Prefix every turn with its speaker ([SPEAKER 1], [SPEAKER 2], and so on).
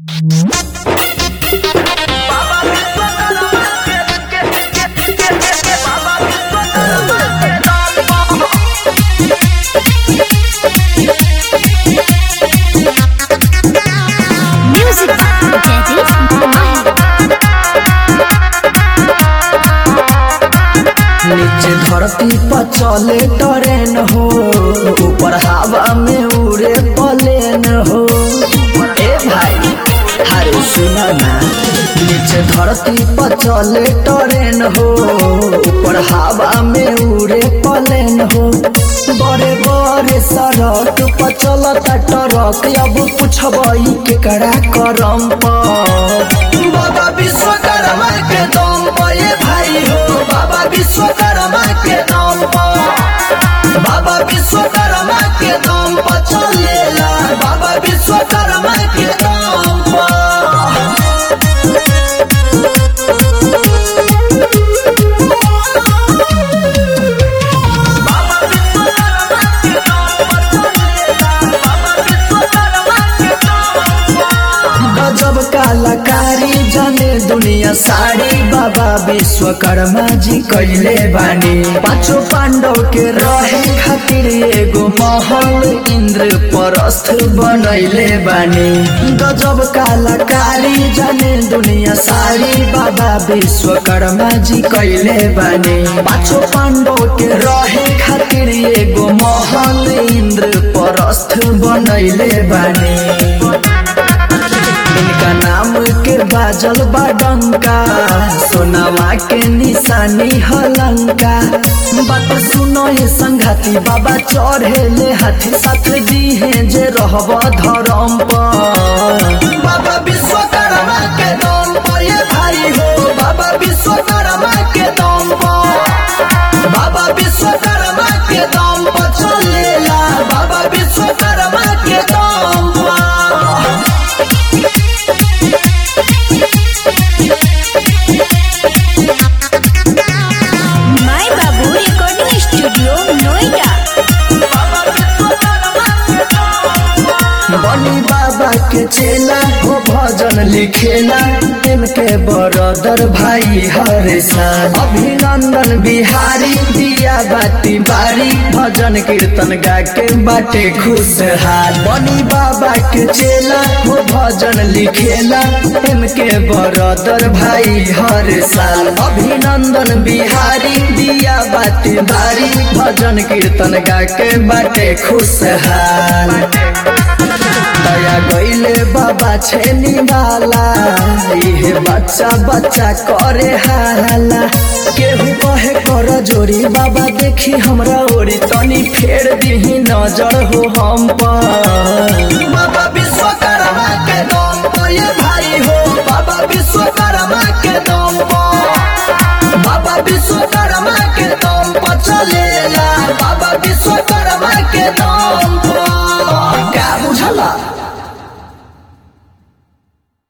[SPEAKER 1] Music Daddies Mahir
[SPEAKER 2] नीचे धरती पर चले ट्रेन हो ऊपर हवा में उड़े प्लेन हो ए भाई हरे सुना ना नीचे धरती पर चले ट्रेन हो ऊपर हवा में उड़े प्लेन हो बड़े बड़े सड़क पर चलता ट्रक अब पूछबई केकरा करम पर बाबा विश्वकर्मा के दम पर ये भाई हो बाबा विश्वकर्मा के दम पर बाबा विश्वकर्मा के दम पर चलेला बाबा विश्वकर्मा के दम पर गजब कलाकारी जाने दुनिया सारी बाबा विश्वकर्मा जी कैले बानी पांचों पांडव के रहे खातिर एगो महल इंद्र परस्थ बनैले बानी गजब कलाकारी जाने दुनिया सारी बाबा विश्वकर्मा जी कैले बानी पांचों पांडव के रहे खातिर एगो महल इंद्र परस्थ बनैले बानी इनका नाम के बाजल बाडंका सोनावा के निशानी हलंका बात सुनो ये संघाती बाबा चढ़ेले हाथी साथ दीहे जे रहब धरम पर बाबा विश्वकर्मा के दम पर ये भाई हो बाबा विश्वकर्मा के दम पर बाबा विश्वकर्मा के दम पर चलेला बाबा विश्वकर्मा के दम पर
[SPEAKER 1] My Babu Recording Studio Noida
[SPEAKER 2] बनी बाबा के चेला हो भजन लिखेला इनके बरदर भाई हरे साल अभिनंदन बिहारी दिया बाती बारी भजन कीर्तन गा के बाटे खुशहाल बनी बाबा के चेला हो भजन लिखेला इनके बरदर भाई हर साल अभिनंदन बिहारी दिया बाती बारी भजन कीर्तन गा के बाटे खुशहाल दया गईले बाबा छेनी वाला इहे बच्चा बच्चा करे हाला केहू कहे कर जोरी बाबा देखी हमरा ओरी तनी फेर दीही नजर हो हम पर बाबा विश्वकर्मा के दम पर ये भाई हो बाबा विश्वकर्मा के दम पर बाबा विश्वकर्मा के दम पर चलेला बाबा विश्वकर्मा के दम